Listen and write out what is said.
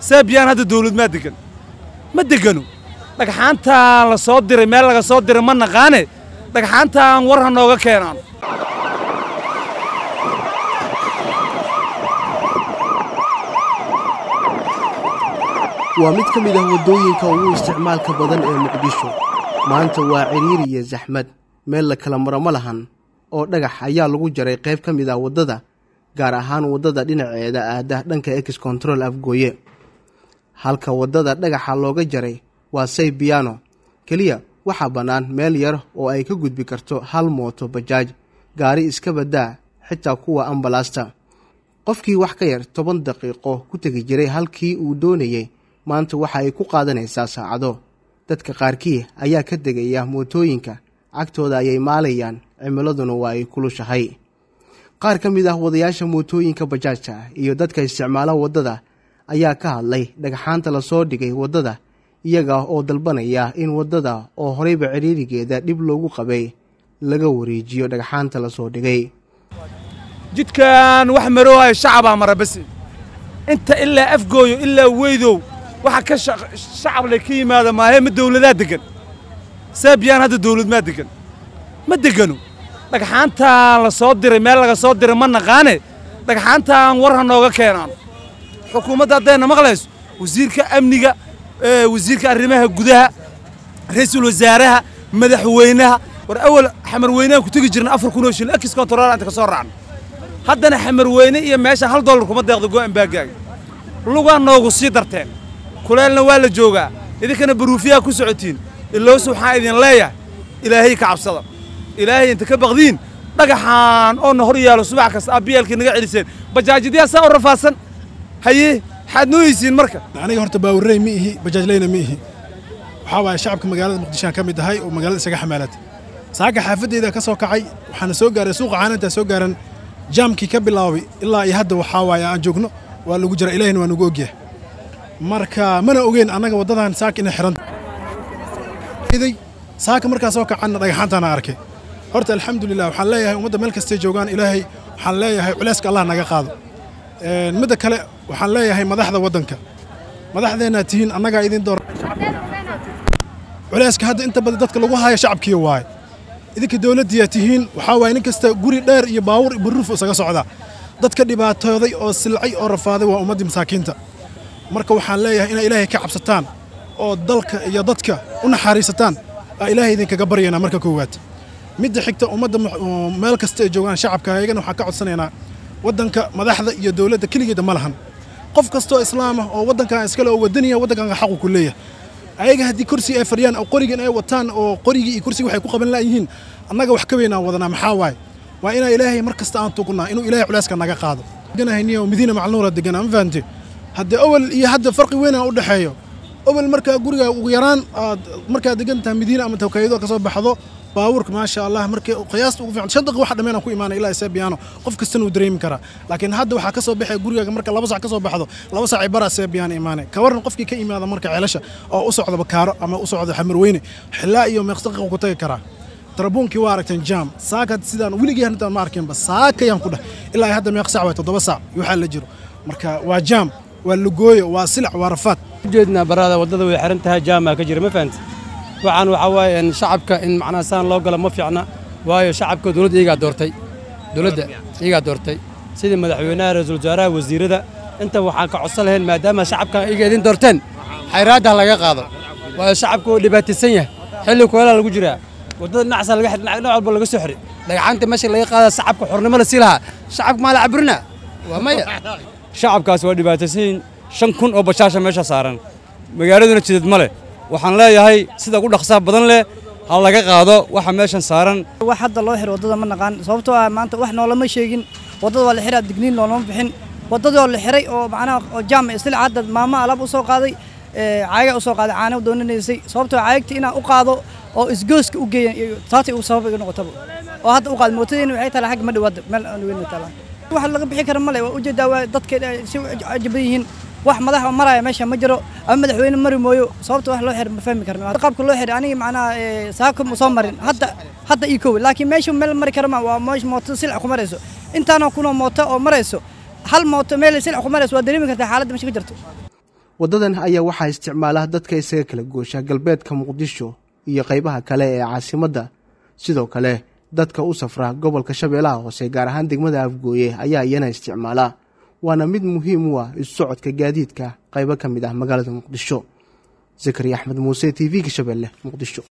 seebiyaan hadda dawlad maa degan ma degano dhagxaantaan la soo diray meel laga soo diray ma naqaane dhagxaantaan war ha nooga keenaan waa mid ka mid ah waddooyinka ugu isticmaalka badan ee muqdisho maanta waa cidhiiri iyo saxmad meel la kala maro ma lahan oo dhagax ayaa lagu jaray qayb ka mid ah waddada gaar ahaan waddada dhinaceeda aada dhanka ex control afgooye halka waddada dhagaxa looga jaray waa say biyano keliya waxaa bannaan meel yar oo ay ka gudbi karto hal mooto bajaaj gaari iska baddaa xitaa kuwa ambalaasta qofkii wax ka yar toban daqiiqo ku tegi jiray halkii uu doonayey maanta waxa ay ku qaadanaysaa saacado dadka qaarkii ayaa ka degaya mootooyinka cagtooda ayay maalayaan cimiladuna waa ay kulushahay qaar ka mid ah wadayaasha mootooyinka bajaajta iyo dadka isticmaala waddada ayaa ka hadlay dhagxaanta lasoo dhigay waddada iyaga oo dalbanaya in waddada oo horeyba cidhiirigeeda dhib loogu qabay laga wareejiyo dhagxaanta lasoo dhigay jidkan wax maroohayo shacabaa mara basi inta ilaa afgooyo ilaa weydow waxa ka shacab le ka yimaada maahe ma dawladaa degan seebiyaan hadda dawlad maa degan ma degano dhagxaantaan la soo diray meel laga soo diray ma naqaane dhagxaantaan war ha nooga keenaan xukuumadda haddayna maqlayso wasiirka amniga wasiirka arrimaha gudaha ra-iisul wasaaraha madaxweynaha war awal xamarweynehan ku tegi jirna afar kun oo shilin akis kontarool inta ka soo raacno haddana xamarweyne iyo meesha hal dollar kuma deeqdo go'an baagaaga lugaa noogu sii darteen kuleelna waa la joogaa idinkana baruufiyaha ku socotiin iloos waxaan idin leeyahay ilaahay ka cabsada ilaahay inta ka baqdiin dhagaxaan oo na hor yaalo subax kasta abbiyaalkii naga celiseen bajaajidyaa saa u rafaadsan haye maxaad nooyeysiin marka aniga horta baawurrey ma ihi bajaajleyna ma ihi waxaa waaye shacabka magaalada muqdishoan ka mid ahay oo magaalada isaga xamaalata saaga xaafaddeeda ka soo kacay waxaana soo gaaray suuqa caanantaa soo gaaran jaamkii ka bilaabay ilaa iyo hadda waxaa waaye aan joogno waa lagu jira ilahina waa nagu ogyahay marka mana ogeyn annaga waddadan saaka inay xiran saaka markaa soo kacanna dhagaxaantaana arkay horta alxamdulilah waxaan leeyahay ummadda meel kastay joogaan ilaahay waxaan leeyahay culeyska allah naga qaado midda kale waxaan leeyahay madaxda waddanka madaxdeenaa tihiin annagaa idin door culeyska hadda inta badan dadka lagu haayo shacabkiiya waaye idinka dowladdiyaa tihiin waxaa waaye nin kasta guri dheer iyo baawur iyo baruuf isaga socdaa dadka dhibaatooday oo silcay oo rafaaday waa ummaddii masaakiinta marka waxaan leeyahay inay ilaahay ka cabsataan oo dalka iyo dadka u naxariisataan aa ilaahay idinkaga baryaynaa marka koowaad midda xigta ummadda meel kasta ay joogaan shacabka ayagana waxaan ka codsanaynaa waddanka madaxda iyo dowladda keligeeda ma lahan qof kastoo islaam ah oo waddankan iskale oo wadaniya waddankan xaqu ku leeyahay ayaga haddii kursi ay fadhiyaan oo qorigan ay wataan oo qorigii iyo kursiga waxay ku qaban laayihiin annaga wax ka weynaan wadanaa maxaa waaye waa inaa ilaahay mar kasta aan tugnaa inuu ilaahay culeyska naga qaado deganahaynio madiina macluura deganaa ma fahamte haddee awal iyo hadda farqi weyn aan u dhexeeyo awal markaa guriga ugu yaraan aad markaad degan tahay madiina ama tawkaayado ka soo baxdo baabuurka maasha allah markii qiyaasta ugu fiican shan daqiiqo wax dhameen aan ku imaanay ilaa seebiyaano qof kastana uu dareemi karaa laakiin hadda waxaa ka soo baxaya gurigaaga marka laba sac ka soo baxdo laba sac baraa seebiyaano imaanay ka warran qofkii ka imaada marka ceelasha oo u socda bakaaro ama u socda xamarweyne xillaa iyo meeq daqiiqo ku tagi karaa tarabuunkii waa aragteen jaam saaka sidaan weligii intaan ma arkinba saakayaan ku dheh ilaa hadda meeq sac waay toddoba sac iyo waxaa la jiro marka waa jaam waa lugooyo waa silac waa rafaad ujeednaa barada waddada way xiran tahay jaamaa ka jira ma fahamti waxaan waxaa waaye in shacabka in macnaha saan loo galo ma fiicna waayo shacabka dowladda iyagaa doortay dowladda iyagaa doortay sidii madaxweynaha ra-iisul wasaaraha wasiirada inta waxaan ka codsan lahayn maadaama shacabka iyaga idin doorteen xayraadda ha laga qaado waayo shacabku wuu dhibaataysan yahay xilli kuleelaa lagu jiraa waddada dhinacsa laga xidh dhinac walba laga soo xidhi dhagaxaanta meesha laga qaada shacabka xornimo la sii lahaa shacabka maa la caburina waa maya shacabkaas waa dhibaataysan shan kun oo bashaasha meesha saaran magaaladuna jidad ma leh waxaan leeyahay sida ugu dhaqsaha badan leh ha laga qaado waxa meeshan saaran wax hadda loo xiro waddada ma naqaan sababtoo ah maanta wax noolama sheegin waddada waa la xiraa digniin loolama bixin waddadii oo la xiray oo macnaha oo jaam isla hadda maamo alaab u soo qaaday caaga u soo qaaday caana doonanaysay sababtoo caagta inaan u qaado oo isgooska u geeyan taatay uu sabab iga noqotaba oo hadda u qaad mootadeena waxay taala xagga ma dhawaada meel aan weyn taala wax laga bixi kara male waa ujeedaa waa dadka si cajaban yihiin wax madax maraya meesha ma jiro ama madaxweyne mari mooyo sababta wax loo xir ma fahmi karno qaabka loo xiray aniga macnaha saaka ma soo marin hadda hadda ii kow laakiin meesha meel mari kara ma waa meesha mooto silca ku marayso intaanoo kunoo mooto oo marayso hal mooto meel silca ku marayso waa dareemi kartaa xaaladda meesha ka jirto waddadan ayaa waxaa isticmaala dadka isaga kala goosha galbeedka muqdisho iyo qaybaha kale ee caasimadda sidoo kale dadka u safra gobolka shabeellaha hoose gaar ahaan degmada afgooye ayaa iyana isticmaala waana mid muhiim u ah isu socodka gaadiidka qaybo ka mid ah magaalada muqdisho zakariya axmed muuse t v-ga shabeelle muqdisho